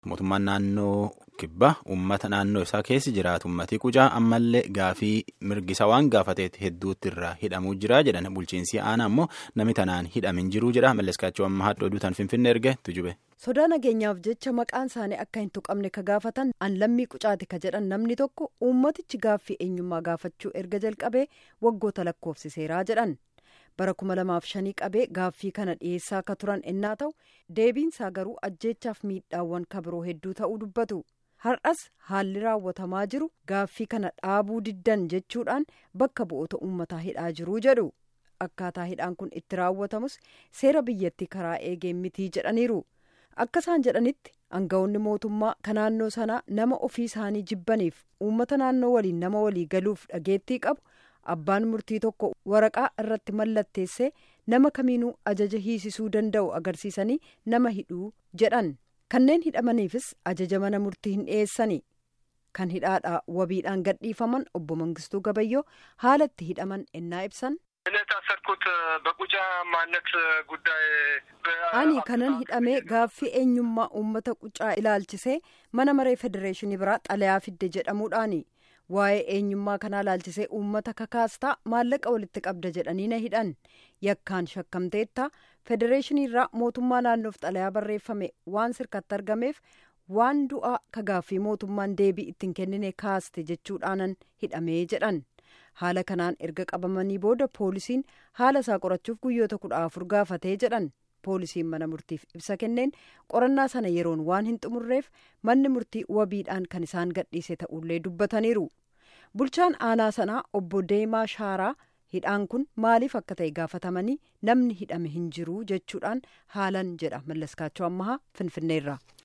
Mootummaan naannoo kibbaa uummata naannoo isaa keessa jiraatu uummatii qucaa ammallee gaafii mirgisa waan gaafateet hedduutti irraa hidhamuu jira jedhan bulchiinsi aanaa ammoo namni tanaan hidhamin jiruu jedha malleskaachuu amma haadha oduutaan finfinnee erge tujube. sodaa nageenyaaf jecha maqaan isaanii akka hin tuqamne ka gaafatan an lammii qucaati ka jedhan namni tokko uummatichi gaaffii eenyummaa gaafachuu erga jalqabee waggoota lakkoofsiseeraa jedhan. bara kuma lamaaf shanii qabee gaaffii kana dhiyeessaa akka turan ennaa ta'u deebiinsaa garuu ajjeechaaf miidhaawwan kabiroo hedduu ta'uu dubbatu har'as haalli raawwatamaa jiru gaaffii kana dhaabuu diddan jechuudhaan bakka bu'oota uummataa hidhaa jiruu jedhu akkaataa hidhaan kun itti raawwatamus seera biyyattii karaa eegeen mitii jedhaniiru akka isaan jedhanitti aangawoonni mootummaa ka naannoo sanaa nama ofii isaanii jibbaniif uummata naannoo waliin nama walii galuuf dhageettii qabu. abbaan murtii tokko waraqaa irratti mallatteessee nama kamiinuu ajaja hiisisuu danda'u agarsiisanii nama hidhuu jedhan kanneen hidhamaniifis ajaja mana murtii hin dhiyeessani kan hidhaadhaa wabiidhaan gadhiifaman obbo Mangistuu Gabayyoo haala itti hidhaman ennaa ibsan. የታሰርኩት በቁጫ ማንነት ጉዳይ ani kanan hidhamee gaaffii eenyummaa uummata qucaa ilaalchisee mana maree federeeshinii biraa xalayaa fidde jedhamuudhaani. waa'ee eenyummaa kanaa ilaalchisee uummata kakaastaa maallaqa walitti qabda jedhanii na hidhan yakkaan shakkamteetta federeeshinii irraa mootummaa naannoof xalayaa barreeffame waan sirkatti argameef waan du'aa ka gaaffii mootummaan deebii ittiin kennine kaaste jechuudhaanan hidhamee jedhan haala kanaan erga qabamanii booda poolisiin haala isaa qorachuuf guyyoota kudha afur gaafatee jedhan poolisiin mana murtiif ibsa kenneen qorannaa sana yeroon waan hin xumurreef manni murtii wabiidhaan kan isaan gadhiise ta'ullee dubbataniiru. bulchaan aanaa sanaa obbo Deemaa Shaaraa hidhaan kun maaliif akka ta'e gaafatamanii namni hidhame hin jiru jechuudhaan haalan jedha mallaskaachoo ammahaa finfinneerra.